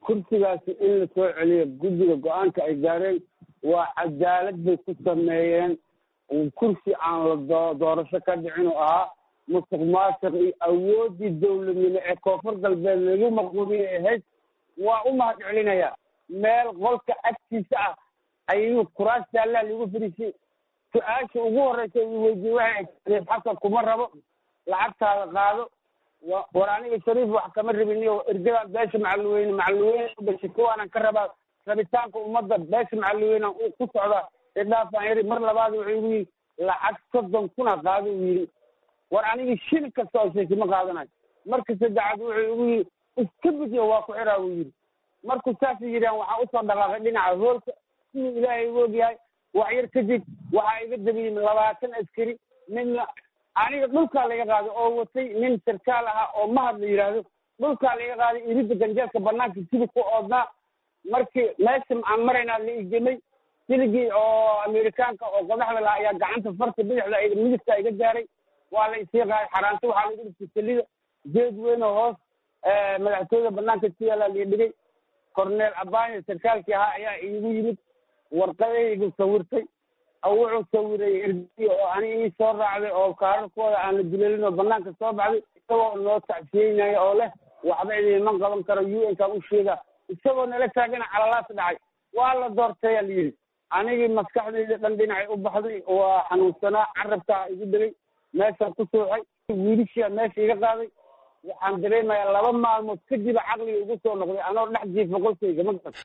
kursigaasi in la soo celiyo guddiga go-aanka ay gaareen waa cadaalad bay ku sameeyeen kursi aan la doorasho ka dhicin oo ahaa musuq maasuq iyo awooddii dowladnimo ee koonfur galbeed lagu maquumiye ahayd waa u mahad celinaya meel qolka agtiisa ah ayuu kuraas jaallaa lagu fadhiisay su-aasha ugu horreysa uu weydiiyey waxay shariif xasan kuma rabo lacagtaada qaado war aniga shariif wax kama rabiniyo ergadaan beesha macalweyne macalweyne u dhashay kuwaanan ka rabaa rabitaanka ummadda beesha macalweyne ku socdaa idhaafaan yari mar labaad wuxuu igu yidhi lacag soddon kuna qaado uu yidhi war anigii shil kasta oo sheeki ma qaadanayo marka saddexaad wuxuu igu yidhi iska bidiyo waa ku xiraa buu yidhi markuu saasay yidhahan waxaa usoo dhaqaaqay dhinaca hoolka siduu ilaahay u ogyahay wax yar kadib waxaa iga dabiyey labaatan askari midna aniga dhulkaa laga qaaday oo watay nin sarkaal ahaa oo mahad la yidhaahdo dhulkaa laga qaaday iridda ganjeelka banaanka sidii ku oodnaa markii meesha aan maraynaa la igemay siligii oo amerikaanka oo qodaxda lahaa ayaa gacanta farta bidixda midigta iga gaaray waa la isii qaaday xaraanto waxaa lagu dhigtay salida geed weyn oo hoos madaxtooyada banaanka ku yaallaa la dhigay corneel abanya sarkaalkii ahaa ayaa iigu yimid warqadaygu sawirtay wuxuu sawiray ergiy oo ani ii soo raacday oo kaararkooda aan la duleelin oo banaanka soo baxday isagoo noo tacsiyeynaya oo leh waxba idiman qaban karo u n kaan u sheega isagoo nala taagana calalaas dhacay waa la doortaya la yidhi anigii maskaxdayda dhan dhinacay u baxday waa xanuunsanaa carabkaa igu dhegay meeshaan ku sooxay wiilishiia meesha iga qaaday waxaan dareemayaa laba maalmood kadiba caqliga igu soo noqday anoo dhex jiifa qolkayga ma garan